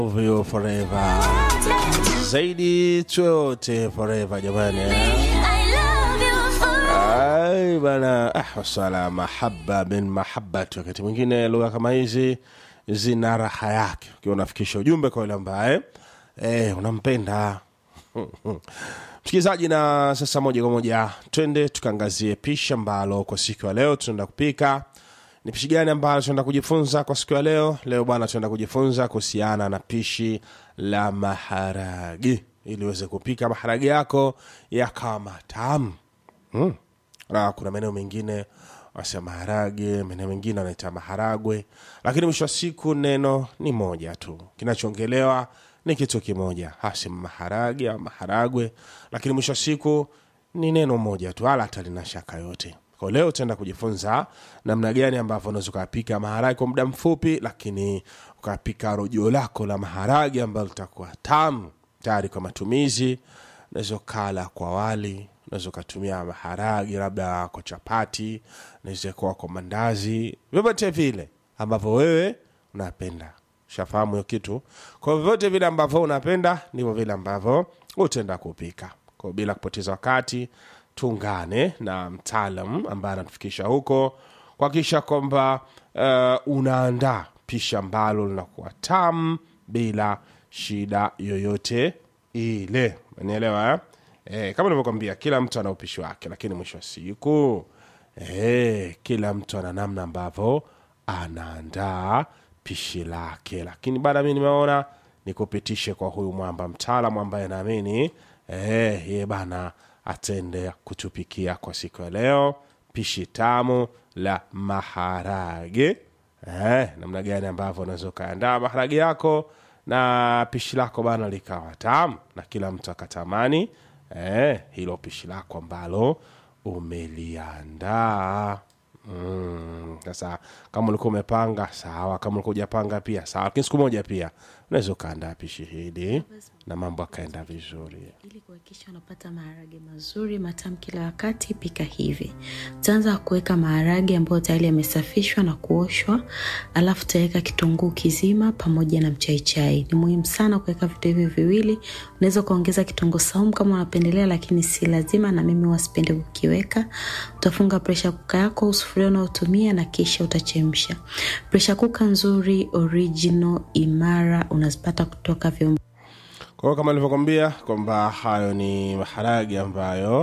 Love you forever. Zaidi chote forever jamani. Ai bana, ah, wasala mahaba min mahabati. Wakati mwingine lugha kama hizi zina raha yake, ukiwa unafikisha ujumbe kwa yule ambaye eh, unampenda msikilizaji. Na sasa moja kwa moja twende tukaangazie pishi ambalo kwa siku ya leo tunaenda kupika ni pishi gani ambalo tunaenda kujifunza kwa siku ya leo leo bwana tunaenda kujifunza kuhusiana na pishi la maharagi ili uweze kupika maharagi yako yakawa matamu mm. na kuna maeneo mengine wasema maharage maeneo mengine wanaita maharagwe lakini mwisho wa siku neno ni moja tu kinachoongelewa ni kitu kimoja hasi maharage au maharagwe lakini mwisho wa siku ni neno moja tu wala hata lina shaka yote kwa leo utaenda kujifunza namna gani ambavyo unaweza ukapika maharage kwa muda mfupi lakini ukapika rojo lako la maharage ambalo litakuwa tamu tayari kwa matumizi unaweza ukala kwa wali unaweza ukatumia maharage labda kwa chapati unaweza kuwa kwa mandazi vyovyote vile ambavyo wewe unapenda shafahamu hiyo kitu kwa vyovyote vile ambavyo unapenda ndivyo vile ambavyo utaenda kupika kwa bila kupoteza wakati tuungane na mtaalam ambaye anatufikisha huko kuhakikisha kwamba uh, unaandaa pishi ambalo linakuwa tamu bila shida yoyote ile unielewa eh? Eh, kama nilivyokwambia kila mtu ana upishi wake lakini mwisho wa siku eh, kila mtu ana namna ambavyo anaandaa pishi lake lakini baada mi nimeona nikupitishe kwa huyu mwamba mtaalamu ambaye naamini eh, ye bana atende kutupikia kwa siku ya leo pishi tamu la maharage eh, namna gani ambavyo unaweza ukaandaa maharage yako na pishi lako bana likawa tamu na kila mtu akatamani eh, hilo pishi lako ambalo umeliandaa Mm, sasa kama ulikuwa umepanga sawa kama ulikuwa ujapanga pia sawa lakini siku moja pia unaweza ukaandaa pishi hili na mambo akaenda vizuri ili kuhakikisha unapata maharage mazuri matamu kila wakati pika hivi utaanza kuweka maharage ambayo tayari yamesafishwa na kuoshwa alafu utaweka kitunguu kizima pamoja na mchaichai ni muhimu sana kuweka vitu hivi viwili unaweza ukaongeza kitunguu saumu kama unapendelea lakini si lazima na mimi wasipende kukiweka utafunga presha kuka yako sufuria unaotumia na kisha utachemsha presha kuka nzuri original imara unazipata kutoka vyombo kwa hiyo kama nilivyokwambia kwamba hayo ni maharage ambayo